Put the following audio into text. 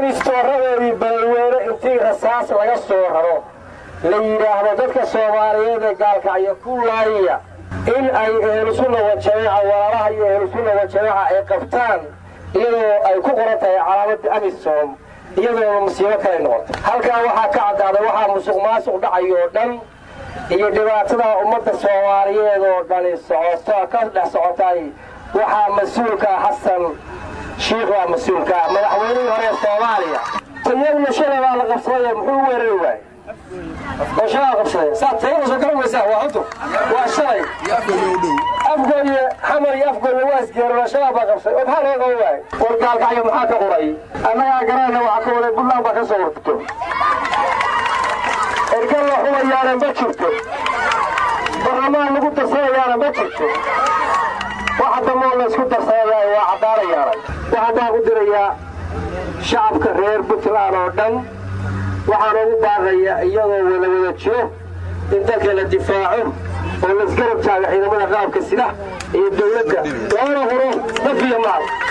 in istooradoodii balweyne intii rasaas laga soo raro la yidhaahdo dadka soomaaliyeed ee gaalkacyo ku laaya in ay ehlusunna wajamaaca walaalaha iyo ehlusunna wajamaaca ay qabtaan iyadoo ay ku qoran tahay calaamadda amisom iyadoona musiibo kale noqoto halkaa waxaa ka caddaaday waxaa musuq maasuq dhacayo oo dhan iyo dhibaatada ummadda soomaaliyeed oo dhani socoto ka dhex socotay waxaa mas-uulka xasan shiikh waa mas-uulka madaxweynihii hore ee soomaaliya iyaguna shalay baa la qabsaday muxuu weerari waayey oo shalaa qabsaday saa tayada soo garan waysaa waa hudur waa shalay afgooye xamar iyo afgooye waa isgeerona shalaa baa qabsay oo maxaa loo qaban waayey war gaalkacyo maxaa ka quray annagaa garanayna waxaa ka waday buntland baa ka soo warfito ergan la xumayaana ma jirto barlamaan lagu darsanayaana ma jirto waxa damoo la isku darsanaya waa caddaanayaana waxaan baa ku dirayaa shacabka reer puntland oo dhan waxaan ugu baaqaya iyadoo wada wada jiro in dalka la difaaco oo laisgarab taago ciidamada qaabka sida iyo dawladda loona huro naf iyo maal